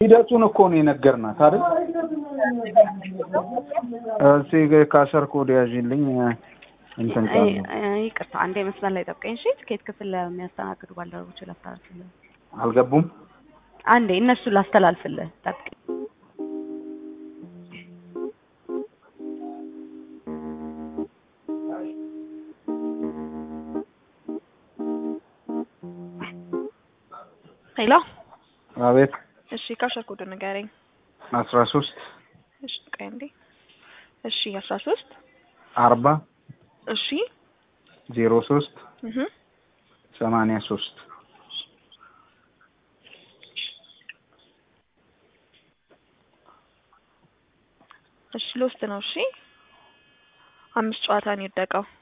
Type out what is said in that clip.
ሂደቱን እኮ ነው የነገርናት አይደል? እዚህ ካሸር ኮድ ያዥልኝ እንትን አይ፣ ካሉ አይ፣ ይቅርታ አንዴ መስመር ላይ ጠብቀኝ። እሺ ትኬት ክፍል ለሚያስተናግዱ ባልደረቦች ላስተላልፍልህ። አልገቡም። አንዴ እነሱ ላስተላልፍልህ ጠብቀኝ። ሄሎ አቤት እሺ ካሸር ኮድ ንገረኝ። አስራ ሶስት እሺ ቆይ አንዴ። እሺ አስራ ሶስት አርባ እሺ ዜሮ ሶስት እህ ሰማንያ ሶስት እሺ ሎስት ነው። እሺ አምስት ጨዋታ ነው የወደቀው።